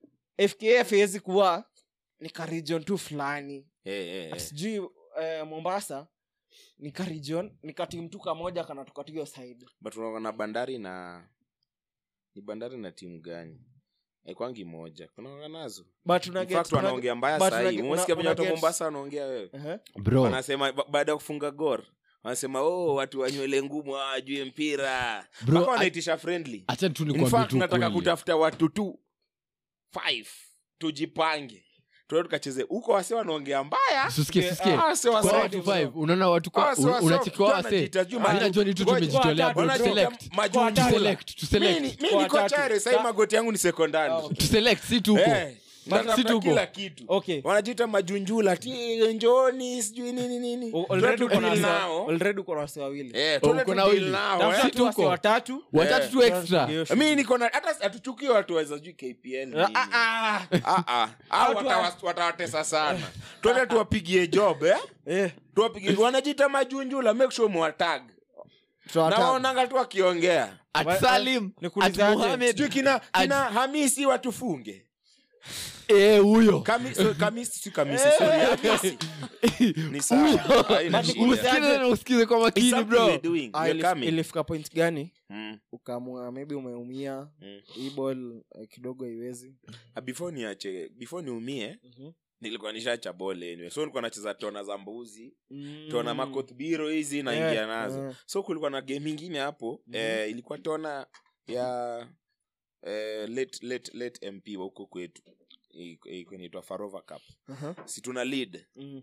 fkf hawezi kuwa ni karijon tu fulani Eh, eh, Ati eh. sijui eh, mombasa ni karijon ni katim tu kamoja kanatoka tu hiyo side but unaona bandari na ni bandari na timu gani aikwangi moja kunaga nazo but una In get- fact una- wanaongea mbaya but sahii una- umesikia una- venye watu wa una get- mombasa wanaongea wewe Ehe. bro wanasema ba- baada ya kufunga gor wanasema oh watu wanywele ngumu hawajui mpira Bro, mpaka I- wanaitisha friendly acha tu in nikwambie fact tu nataka kweli. kutafuta watu tu five tujipange tuende tukacheze huko wase wanaongea mbaya Susikie, Eh, susikie. ah, wase wase- kwa watu five unaona watu kwa Wase wase- unachikiwa John wase anajiita juu Mimi maju- najua ni tu Ngoja- tumejitolea bro Wanajiita select majunjula. to select to Mimi select ni- mimi Kwa niko watatu. chare sahii Sa- magoti yangu ni sekondari Ah, okay. to select si tuko Eh, But natafuta si tuko. kila kitu okay wanajiita majunjula ti njoni sijui nini nini O- already uko na Tudeal wase- nao. already uko na wase wawili Eh, Oh, tuende uko na tudeal wawili. nao, Tafuta eh. tu wase tuko. watatu watatu tu extra mi niko na hata hatuchukii watu waweza juu kpl nini. Ah, ah, Ah, ah. Hao Watu watawa- watawatesa sana twende tuwapigie job eh? eh, tuwapigie wanajita majunjula make sure mwatag tutawatag. nawaonanga tu wakiongea at salim at nikuulizaje? Mohamed sijui kina, Ad- kina hamisi watufunge eh huyo Kami- so- kamisi si kamisi sorry, hamisi ni sawa haina But shida. nikuulize- usikize na usikize kwa It's makini something bro we're doing. Ah, We're ilif- coming. ilifika point gani Mm, ukaamua maybe umeumia mm. hii ball eh, kidogo haiwezi Ah, before niache before niumie nilikuwa nishacha bole anyway. so nilikuwa nacheza tona za mbuzi tona makothbiro hizi naingia Yeah, nazo yeah. so kulikuwa na game ingine hapo Mhm. eh, ilikuwa tona ya eh, late, late, late mp wa huko kwetu Iko- iko inaitwa farova cup Aha. si tuna lead Mm.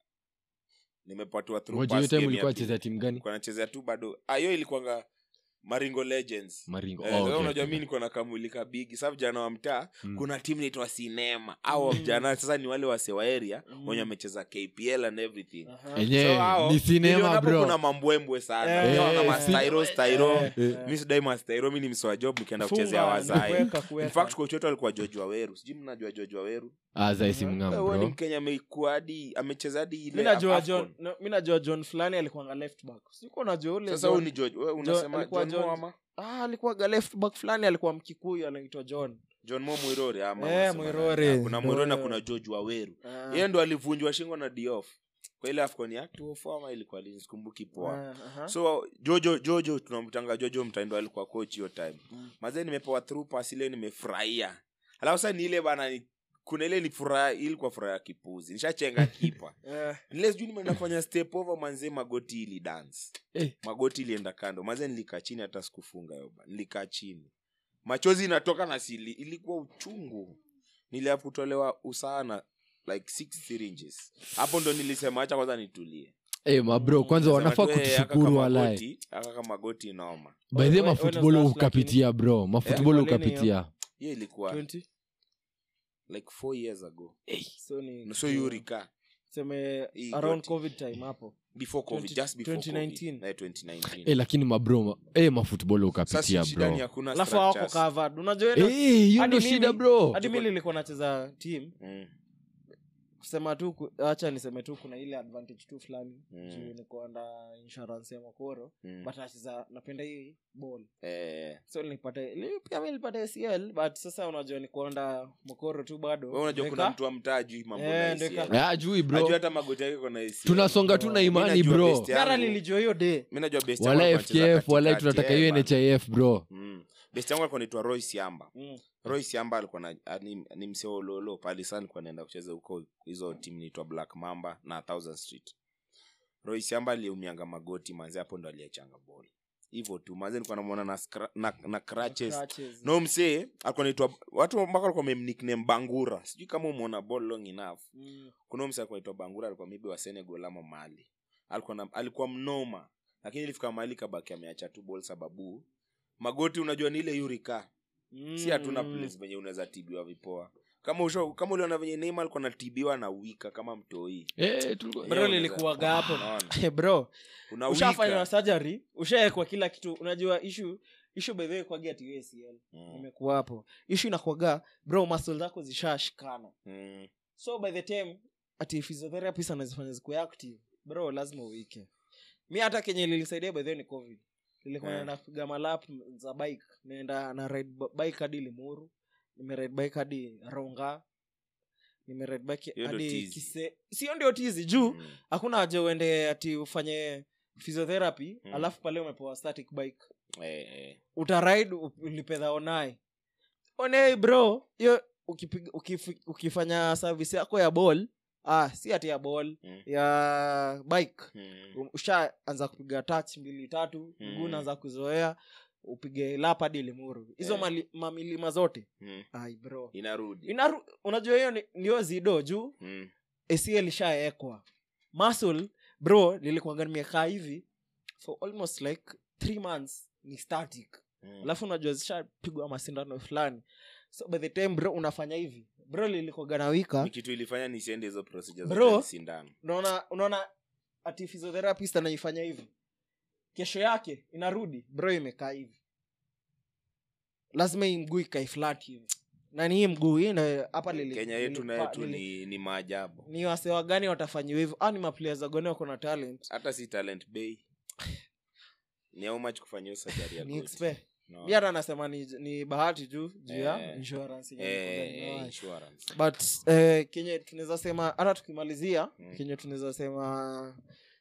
nimepatiwa through ngoja pass hiyo time game ulikuwa ya pili. chezea timu gani Nilikuwa nachezea tu bado Ah, hiyo ilikuwanga maringo legends maringo Eh, oh, sasa okay, unajua okay. mi niko na kamulika bigi sa vijana wa mtaa Mm. kuna timu naitwa sinema au vijana sasa ni wale wase wa area Mm. wenye wamecheza kpl and everything Aha. enyewe hao, ni sinema nilionapo bro kuna mambwembwe sana Eh, Naona eh, mastairo eh, stairo eh, eh. mi sidai mastairo mi ni msoa job nikienda Funga, kuchezea ni wazai kuweka, kuweka. In fact coach wetu alikuwa george waweru sijui mnajua george waweru azaisi Mhm. Eh, mng'amu huyo ni bro mkenya ameikuwa hadi amecheza hadi ile mi najua Afcon. john no, mi najua john fulani alikuanga left back siko najua ule sasa John- huyu ni george wewe unasema alikuwa john Mo John- ama ah, alikuwaga left back fulani alikuwa mkikuyu anaitwa john john mo mwirori ama Eh, unasema Mwirori. nani? kuna mwirori na Ndio. kuna george waweru Ah, yeye ndo alivunjwa shingo na diof kwa ile afcon ya 204 ama ilikuwa lini sikumbuki poa ah, aha. so jojo jojo tunamtanga jojo mtaindo alikuwa coach hiyo time Mm. mazee nimepewa through pass ile nimefurahia alafu sasa ni ile bana ni- kuna ile ni furaha ilikuwa furaha ya kipuzi nishachenga kipa Eh, nile sijui nime- nafanya step over manzee magoti ili dance Eh. magoti ilienda kando mazee nilikaa chini hata sikufunga yoba nilikaa chini machozi inatoka na sili ilikuwa uchungu niliafu kutolewa usana like six syringes hapo ndo nilisema acha kwanza nitulie Eh, mabro kwanza Nasema wanafaa tu, eh, aka kutushukuru kama walai goti- aka kama goti noma by the Wewe- wewe mafutbolo una ukapitia bro mafutbolo Eh, kwa nini ukapitia hiyo ilikuwa 20 like four years ago so ni so yurika seme Hii around goti. covid time hapo before covid 20 just before 2019. COVID. Eh, 2019 eh, lakini mabro ma- eh, mafutbolo sasa ukapitia shida ni bro hakuna alafu hawako structures. covered unajua Eh, ile- hiyo hadi ndo mimi- shida bro hadi mi nilikuwa nacheza team Mm, kusema tu ku- acha niseme tu kuna ile advantage tu fulani Mm. juu niko under insurance ya makoro mm. but nacheza napenda hii ball Eh, so nilipata li- pia mi nilipata acl but sasa unajua nikuonda mokoro tu bado wewe unajua kuna Nika- mtu amtajui mambo Eh, na ndio ACL. ka- Ah, ajui Ajui bro hata magoti yake kona ACL. tunasonga tu na Mi imani najua bro best yangu. gara lilijua hiyo day mi najua best yangu wala alikuwa anacheza fkf wala katikati, tunataka eh, hiyo bana. nhif bro Mm. best yangu alikuwa naitwa roy siamba Mm. roy siamba alikuwa na ah, ni, ni mseololo pali sana alikuwa naenda kucheza huko hizo timu naitwa black mamba na thousand street roy siamba aliumianga magoti manzi hapo ndo aliachanga bol hivyo tu manzi nilikuwa namwona na, scra- na, na crutches Crutches. no msee alikuwa naitwa watu mpaka walikuwa wamemnickname bangura sijui kama umeona ball long enough Mm. kuna huyu msee alikuwa naitwa bangura alikuwa mibi wa senegal ama mali alikuwa, na, alikuwa mnoma lakini ilifika mahali kabaki ameacha tu ball sababu magoti unajua ni ile yurika si hatuna Mm. place venye unaweza tibiwa vipoa kama usho, kama uliona venye neima alikuwa natibiwa na wika kama mtoi eh, tulikuwa- bro lilikuwaga hapo Unaona? bro Una ushafanywa wika. surgery ushaekwa kila kitu unajua ishu ishu bedhe kwagi ati acl Mm, imekuwa hapo ishu inakuaga bro muscle zako zishashikana mm, so by the time ati physiotherapist anazifanya zikuwa active bro lazima uike mi hata kenye lilisaidia by the way ni covid nilikuwa Eh. naenda kupiga malap za bike naenda na ride b- bike hadi limuru nimeride bike hadi ronga nimeride bike Hiyo ndo hadi tizi. kise sio ndio tizi juu mm. hakuna haja uende ati ufanye physiotherapy Mm. alafu pale umepewa static bike Eh, eh. utaride ulipedha onae onei bro hiyo ukipiga- ukifi- ukifanya service yako ya ball ah, si ati ya ball Mm. ya bike Mm. Um, ushaanza kupiga touch mbili tatu mguu Mm. unaanza kuzoea upige lap hadi limuru hizo Eh. mali- mamilima zote Mm. ai bro inarudi Inaru, unajua hiyo ni- ndio zido juu Mm. ac lishaekwa muscle bro lilikuwaga nimekaa hivi for almost like three months ni static Mm. alafu unajua zishapigwa masindano fulani so by the time bro unafanya hivi bro lilikuwaga na wika Ni kitu ilifanya nisiende hizo procedure Bro. zote sindano unaona unaona ati physiotherapist anaifanya hivi kesho yake inarudi bro imekaa hivi lazima hii mguu ikae flat hivi na ni hii mguu hii na hapa lili- kenya yetu lili- nayo tu lili- ni, ni maajabu ni wasewa gani watafanyiwa hivyo ah, ni maplayers wagone wako na talent hata si talent bay ni how much kufanya hiyo surgery ya ni goti? expe No. mi hata anasema ni, ni bahati juu juu ya Eh. insurance yenye Eh, iko ndani eh, yao. insurance. but eh, kenye tunaweza sema hata tukimalizia Mm. kenye tunaweza sema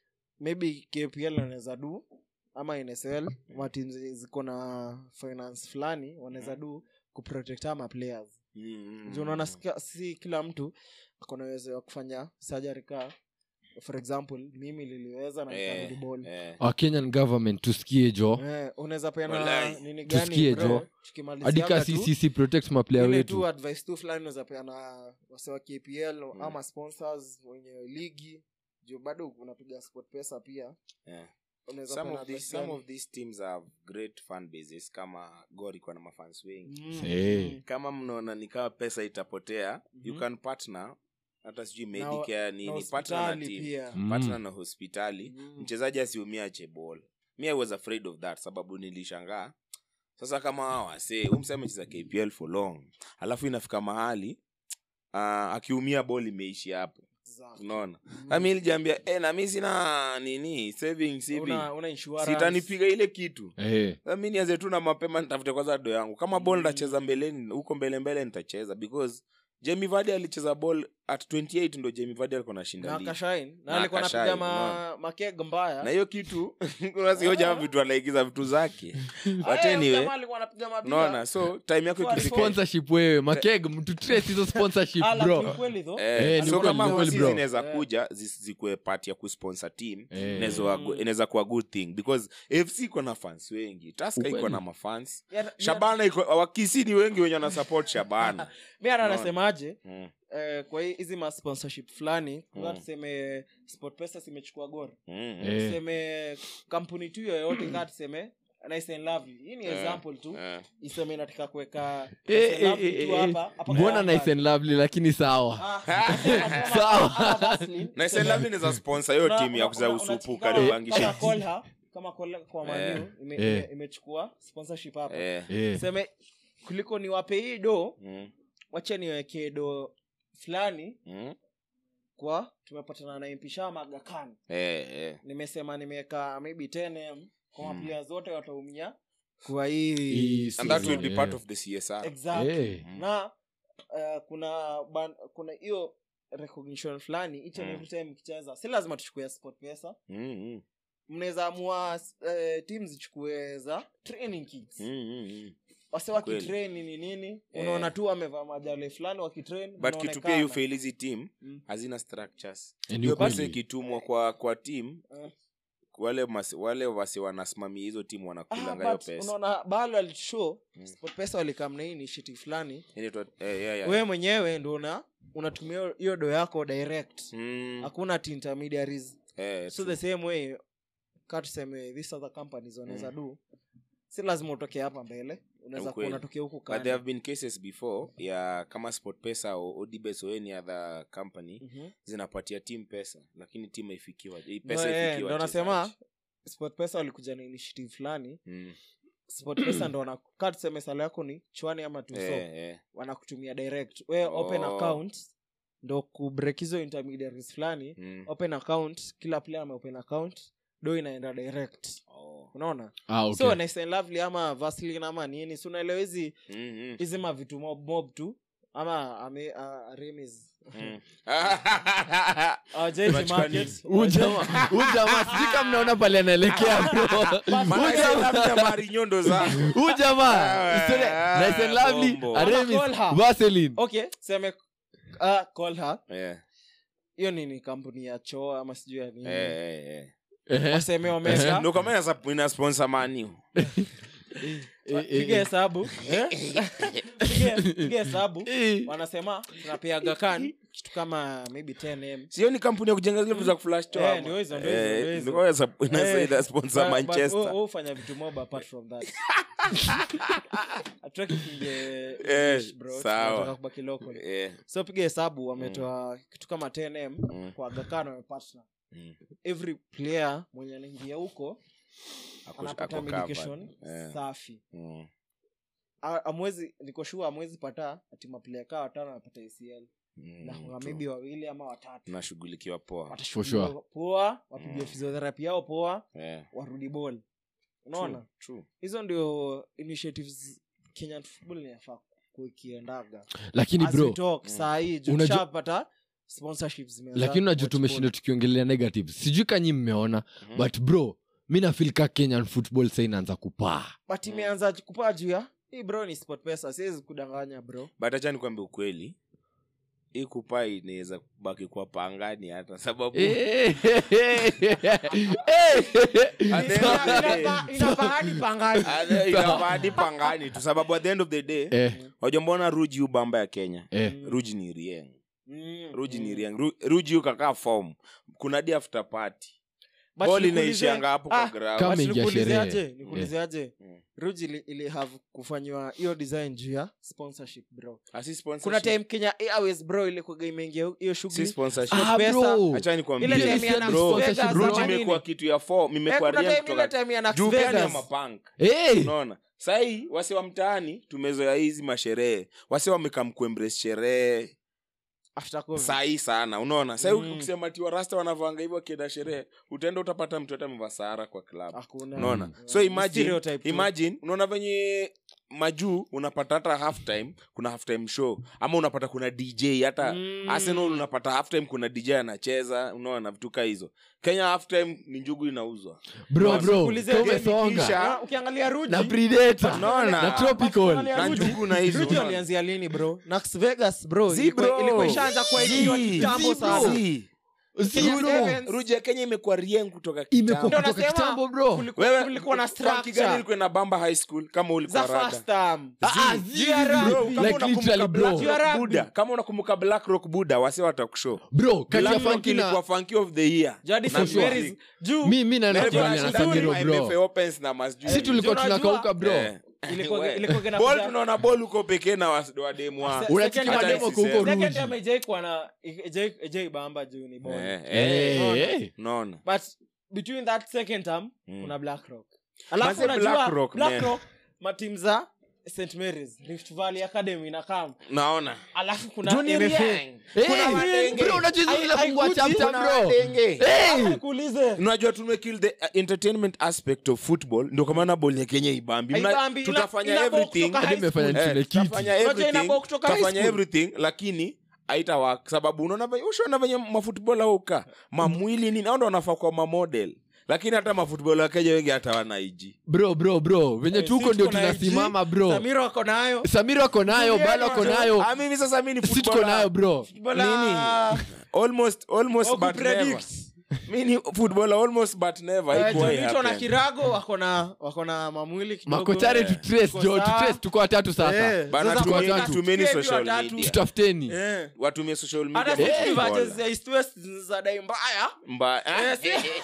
maybe kpl wanaweza du ama nsl matim ziko na finance fulani wanaweza du kuprotect ama players Mm, mm, juu unaona mm. sika- si kila mtu akona uwezo wa kufanya surgery ka for example mimi liliweza na Eh, nikarudi ball eh. Our kenyan government tusikie jo Eh, unaweza peana Walai. nini Tusikie, gani bro, Jo. tukimalizianga hadi ka tu, ccc protect maplayer ile wetu tu advice tu fulani unaweza peana wase wa kpl Mm. ama sponsors wenye ligi juu bado unapiga sport pesa pia Yeah. unaweza some peana of these advice some gani. of these teams have great fan bases kama gor iko na mafans wengi Mm, Eh. mm. kama mnaona ni kama pesa itapotea you Mhm. can partner hata sijui Na- medicare na nini partner na hospitali team pia Mm. partner na hospitali Mm. mchezaji asiumia chebol mi i was afraid of that sababu nilishangaa sasa kama hawa wase umse amecheza kpl for long alafu inafika mahali uh, akiumia bol imeishi hapo Exactly. unaona Mm. nami ilijiambia e, nami sina nini savings hivi Una- una insurance. sitanipiga ile kitu Eh, Sasa mi nianze tu na mapema nitafute kwanza do yangu kama ball ndacheza mbeleni huko mbele mbele nitacheza because Jamie Vardy alicheza ball at 28 ndo Jamie Vardy alikuwa anashinda na ligi. akashine na Na alikuwa akashine, anapiga ma, unaona. makeg mbaya na hiyo kitu unasioja vitu anaigiza vitu zake but Eh, anyway jamaa alikuwa anapiga mabia. unaona so time yako For- ikifika sponsorship wewe makeg mtu trace hizo sponsorship Ah, bro lakini kweli though. Eh, Eh, ni so kweli, kama ni kweli, hosi bro. zinaweza Eh. kuja zi- zikuwe part ya kusponsor team Eh. inaweza wa- Mm. inaweza kuwa good thing because fc iko na fans wengi taska iko Ukweli. na mafans Ya- ya- shabana iko wakisi ni wengi wenye wanasupport shabana mi hata Unaona. anasemaje mm. eh, kwa hii- hizi ma sponsorship fulani Mm. mm. tuseme sport pesa zimechukua gor Mm. Eh. tuseme kampuni tu yoyote kaa tuseme nice and lovely hii ni Eh. example tu Eh. iseme inataka kuweka Eh, Nice and eh, Lovely eh, tu eh, hapa, hapa kwa mbona hapa. nice and lovely lakini sawa Ah, Sawa. kama Vaseline. na Iselabli inaweza sponsor hiyo Una- timu ya una- kuza una- usupu unachiki- karibangisha kama Kolha, kama Kolha kwa Eh. Manu ime- Eh. ime- imechukua sponsorship hapa Eh. Eh. seme kuliko niwape hii do Mm. wacha niwekee do fulani Mm. kwa tumepatana na mpisha magakani Eh, eh. nimesema nimeweka maybe 10m kwa Mm. maplayers wote wataumia kwa hii Hii and that will season, be yeah. part of the csr exactly Eh. Mm. na uh, kuna ban, kuna hiyo recognition fulani each and Mm. every time mkicheza si lazima tuchukue sport pesa Mm, mm. mnaweza amua uh, tim zichukue za training kits Mm, mm, mm. wase Kweli. wakitrain nini nini Eh. unaona tu wamevaa majale fulani wakitrain but kitu pia mnaonekana. you fail hizi team Mm. hazina structures Eh, ni hiyo pesa ukweli. ikitumwa kwa kwa team Eh. wale mas, wale wasi wanasimamia hizo timu Ah, wanakulanga hiyo but pesa unaona bado alishow Mm. sport pesa walikam na hii initiative fulani Inaitwa- eh, yeah, yeah. wewe mwenyewe ndo una unatumia hiyo- hiyo do yako direct Mm, hakuna ati intermediaries eh, so true. the same way ka tuseme these other companies wanaweza do si lazima utoke hapa mbele unaweza kuwa Ukweli. unatokea huku but there kando have been cases before ya kama sport pesa au odibes or any other company Mhm. zinapatia team pesa lakini team haifikiwa hii Ndo, pesa eh, haifikiwa ndo nasema wachezaji. sport pesa walikuja na initiative fulani Mm. sport pesa ndo wana- ka tuseme sala yako ni chwani ama tuso Eh, eh. wanakutumia direct we open Oh. account ndo kubreak hizo intermediaries fulani Mm. open account kila player ameopen account do inaenda direct Oh. unaona Ah, okay. so nice and lovely ama vaseline ama nini si unaelewa hizi Mm, mm. hizi mavitu mob mob tu ama ame uh, remis Mm. Hawajai Unachukua market. nini? Huyu jamaa- huyu jamaa sijui kama mnaona pale anaelekea bro Maana Huyu jamaa- labda mari nyondo zako huyu jamaa Ah, historia- nice and lovely bombo. Aramis, Ama call her. Vaseline. okay seme uh, call her Eh, hiyo nini kampuni ya choo ama sijui ya nini eh, eh, eh. Ehe. waseme wameka Ndio kwa maana ina sponsor Man U. eh, piga eh. hesabu eh? Piga- piga hesabu Eh. wanasema tunapeaga kan kitu kama maybe 10m sio ni kampuni ya kujenga zile vitu za kuflash to Eh, ama? ndio hizo, ndio hizo, Eh, ndio hizo. ndio hizo, inaweza Eh, ina sponsor But- but manchester wewe- wewe hufanya vitu mob apart from that Hatutaki kuingia Eh, English, bro. sawa. Tunataka kubaki local. Eh, so piga hesabu wametoa kitu kama 10m Mm. kwa gakano wamepatna mm. every player mwenye anaingia huko Ako- anapata ako medication covered. Eh, safi mm. A- amwezi niko sure amwezi pata ati maplayer kaa watano anapata acl Mm, na true. maybe wawili ama watatu tunashughulikiwa poa watashughuliwa sure. poa wapigiwe Mm. physiotherapy yao poa Eh, warudi ball unaona true, true. hizo ndio initiatives kenyan football inafaa kuikiendaga lakini As we bro talk, saa hii juu Unajua- tushapata sponsorships zimeanza lakini unajua watch tumeshinda ball. tukiongelea negatives sijui kanyi mmeona Mhm. but bro mi nafil ka kenyan football sa inaanza kupaa but imeanza kupaa juu ya hii bro ni sport pesa siwezi kudanganya bro but acha nikwambe ukweli hii kupaa inaweza baki kwa pangani hata sababu Eh, At the end of the day- inafaa hadi pangani Ade- inafaa hadi pangani tu sababu at the end of the day eh, wajua mbona ruji hu bamba ya kenya eh. ruji ni rieng Mm, ruji ni mm. rieng Ru- ruji ukakaa form kuna di after party But bol nikuulize- inaishianga hapo Ah, kwa ground. Kama but ingia nikuulizeaje? sherehe. nikuulizeaje Mm. ruji ili, ili have kufanyiwa hiyo design juu ya sponsorship bro Ah, si sponsorship. kuna time kenya airways bro ilikuwaga imeingia hiyo Si shughuli sponsorship. Ah, Ah, bro. Acha nikwambie. Ile time ya Nas Bro, Vegas Ruji ama nini? imekuwa kitu ya form, Eh, imekuwa kuna rieng time ile kutoka time ya Nas juu pia ni ya Vegas. mapunk Eh, unaona sahii wase wa mtaani tumezoea hizi masherehe wase wamekam kuembrace sherehe After COVID. sahii sana unaona sahii Mm. ukisema tiwa rasta wanavanga hivyo akienda sherehe utaenda utapata mtu hata amevaa sahara kwa club Hakuna. unaona Mm. so Ni imagine stereotype tu. imagine unaona venye majuu unapata hata half time kuna half time show ama unapata kuna dj hata Mm. arsenal unapata half time kuna dj anacheza unaona vitu kaa hizo kenya half time ni njugu inauzwa bro Unaona? bro Ulize ka game umesonga ikiisha. Ah, ukiangalia ruji na predator Unaona? na But tropical ukiangalia na Ruji- njugu na hizo ruji unaona? walianzia lini bro Nas vegas bro Zi, ilikuwa bro. ilikuwa ishaanza kuaidiwa Zi, kitambo zi, sana bro. Zi. Si Kenya bro. Sevens. ruji ya kenya imekuwa rieng kutoka imekuwa kitambo. Ndio kutoka nasema, kitambo bro kulikuwa- wewe kulikuwa na funky gani structure ilikuwa na bamba high school kama ulikuwa za rada first term Ah, ah, Zi, zi, GRR, zi, Bro, zi. kama like unakumbuka literally bro Black Rock GRR. Buddha, kama unakumbuka black rock buddha wase watakushow bro kati ya Black Rock funky ilikuwa na funky of the year jadi Na St. Mary's music. juu mi mi naenda Na Unajua kubaliana na shida ni samiro MFA bro Opens na masjui. si tulikuwa Unajua- tunakauka bro Eh. ilikuwa We. ilikuwa gena Ball kuja- tunaona ball uko pekee na was- wademu wa- Se- unachiki second- mademo Hata kuko nisiseme. second ruji time haijai kuwa na haijai- haijai bamba juu ni ball. Eh, Eh, eh. eh. Unaona? but between that second term Mm. kuna black rock alafu Manze unajua Black Rock, black man. rock matim za st marys rift valley academy na kam naona alafu kuna Junior MFA. Yang. Eh, Kuna madenge. bro unajua hizo Ai- zinafungua haikuji, chapter Kuna bro madenge. Eh, Nikuulize. unajua tumekill the uh, entertainment aspect of football ndio kwa maana bol ya kenya ibambi Mna- Haibambi, ina- tutafanya inabok everything kutoka high hadi imefanya school. nitune Eh, kiti tutafanya Unajua everything inabok kutoka high tutafanya school. everything lakini aitawak sababu unaona venye ushaona venye mafutbol auka mamwili nini au ndo wanafaa kwa mamodel lakini hata mafutbol wa kenya wengi hata wanaiji bro bro bro venye Eh, tuko si ndio tuko na IG, tunasimama bro Samiro ako nayo samiro ako nayo Juliani balo ako wanayo. nayo Ah, mimi sasa mi ni si tuko footballer. nayo bro Bola- almost almost Oku but never predict. mi ni footballer almost but never Eh, Haikuwahi Jonito na happen. kirago wako na wako na mamwili kidogo. makochare Eh. tutrace Tuko jo sawa. tutrace tuko watatu sasa Eh, Bana, sasa tuko tumeni- watatu. tumeni Tusikie social watatu. media. tutafuteni Eh. watumie social media hata for sisi football. matches za East West za dai mbaya Mba-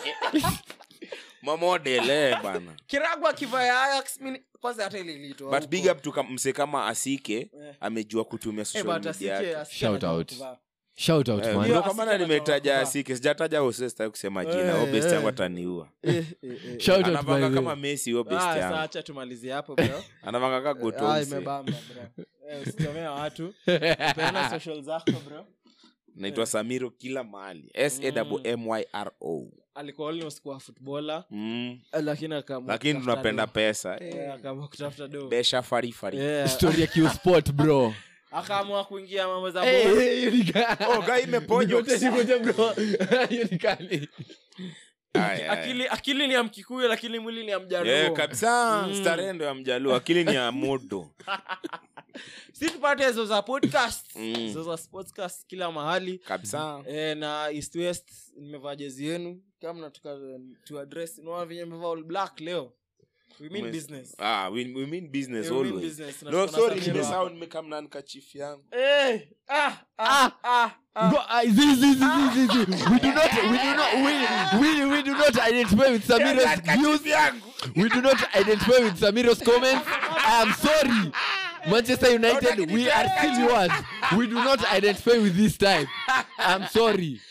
mamodel eh, bana kirago akivaya Ajax mimi kwanza hata ile ilitoa but huko. big up to kam- mse kama asike Eh. amejua kutumia Eh, social but media asike- yake asike Shout anajua out. kuvaa. shout out Eh, man ndio Hiyo kwa maana Asike nimetaja anajua asike sijataja ose sitaki kusema jina Eh, o best eh. yangu ataniua Eh, eh, eh. shout out anavanga by kama the messi huyo best Ah, yangu sasa acha tumalizie hapo bro anavanga ka Ah, gotomse imebamba bro Eh, usitomea watu peana social zako bro naitwa samiro kila mahali s a m y r o alikuwa almost kuwa footballer mm. eh, lakini akaamua lakini kutafuta tunapenda do. pesa Eh, akaamua kutafuta do besha farifari Eh, story ya Q-Sport, bro akaamua kuingia mambo za Eh, ball. eh, hiyo ni ka- Oh, guy imeponywa. Nikoje, nikoje, bro hiyo ni kali Aya, aya. akili akili ni ya mkikuyu lakini mwili ni ya mjaruo Eh, kabisa Mm. starehe ndo ya mjaluo akili ni ya modo si tupate hizo za podcast Mm. hizo za sportscast kila mahali kabisa e, na east west nimevaa jezi yenu kama nataka tu address naona venye nimevaa all black leo we mean Umes- business ah, we, we mean business Yeah, we mean always business. Na no tuko na sorry Samira nimesahau hapa. nimekamna nkachifu yangu Eh, ah, ah, ah, ah. Bro, uh, zi, zi, zi, zi, zi, zi. we do not we do not we, we, we do not identify with Samira's views we do not identify with Samira's comments I am sorry Manchester United we are still yours we do not identify with this type I'm sorry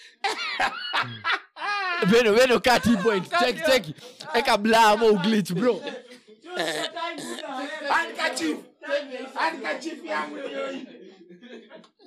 Veno Veno cut hii point check check eka blamo uglitch bro Handkerchief. Handkerchief yangu ndio hii.